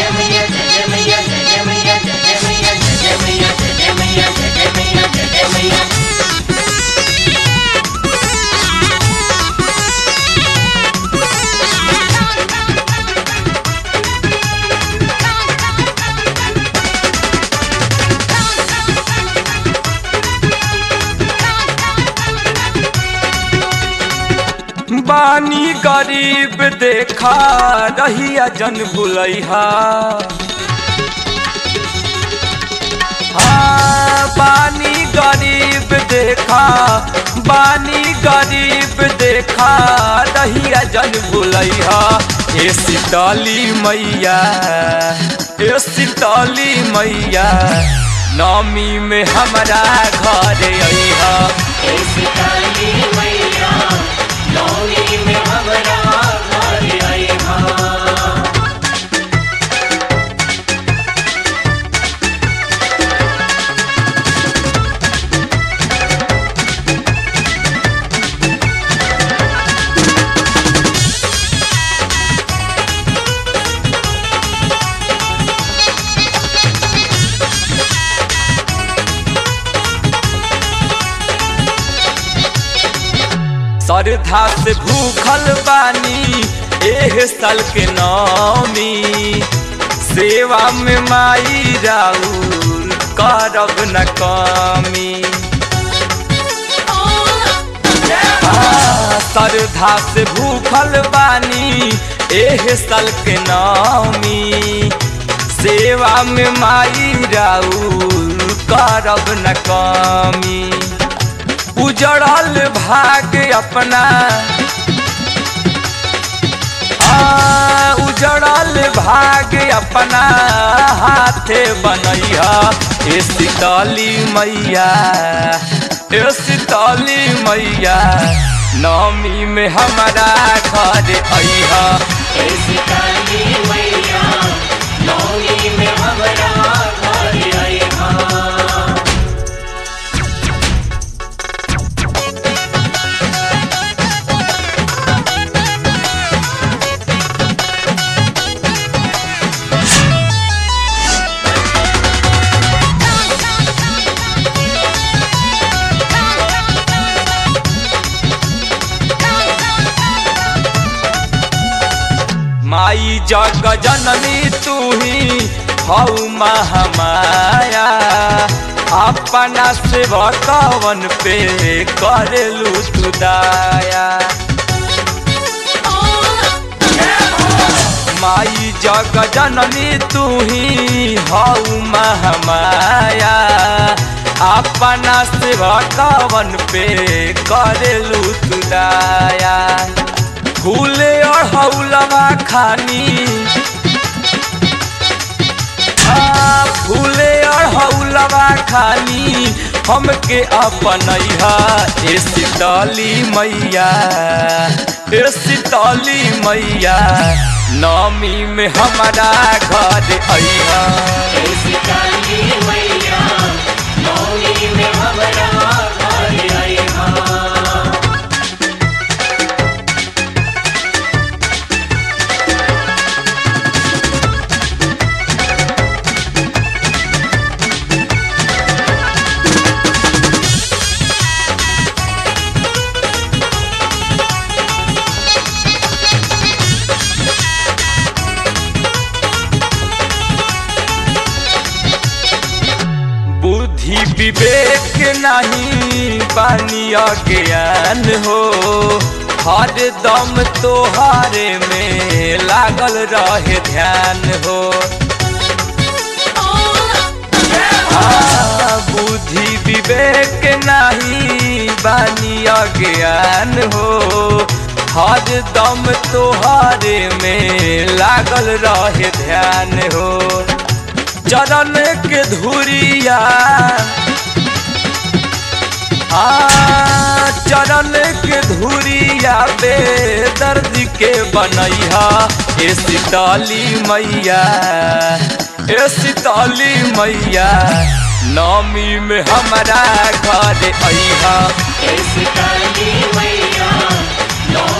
मैया जय मैया जय मैया जय मैया जय मैया जय मैया जय मैया जय मैया बानी गरीब देखा रहिया जन भुलैहा हाँ बानी गरीब देखा बानी गरीब देखा रहिया जन भुलैहा ए शीतली मैया ए शीतली मैया नमी में हमरा घर अइहा ऐसी काली मैया नौमी में हमरा घर आई हाँ श्रद्धा से भूखल बानी एह साल के नौमी सेवा में माई राउर करब न कमी हाँ, श्रद्धा से भूखल बानी एह साल के नौमी सेवा में माई राउर करब न कमी उजड़ल भाग अपना आ, उजड़ल भाग अपना हाथे बनैया ए शीतली मैया ए शीतली मैया नवमी में हमारा घर अइहा ऐसी काली मैया नौमी में हमरा घर आई हाँ माई जग जननी तू ही हऊ महामाया अपना सेवकवन पे करेलू तू दाया माई जग जननी तू ही हऊ महामाया अपना सेवकवन पे करेलू तू दाया फूले और हौलवा खानी आ, फूले और हौलवा खानी हमके अपनैहा ए शीतली मैया ए शीतली मैया नमी में हमारा घर अइहा ऐसी काली मैया नौमी में हमरा घर आई हाँ बुद्धि विवेक नहीं बानी ज्ञान हो हर दम तोहारे में लागल रहे ध्यान हो हाँ, बुद्धि विवेक नहीं बानी ज्ञान हो हर दम तोहारे में लागल रहे ध्यान हो चरण के धुरिया आ चरण के धुरिया बेदर्द के बनैहा ए शीतली मैया ए शीतली मैया नमी में हमारा घर अइहा ऐसी काली मैया नौ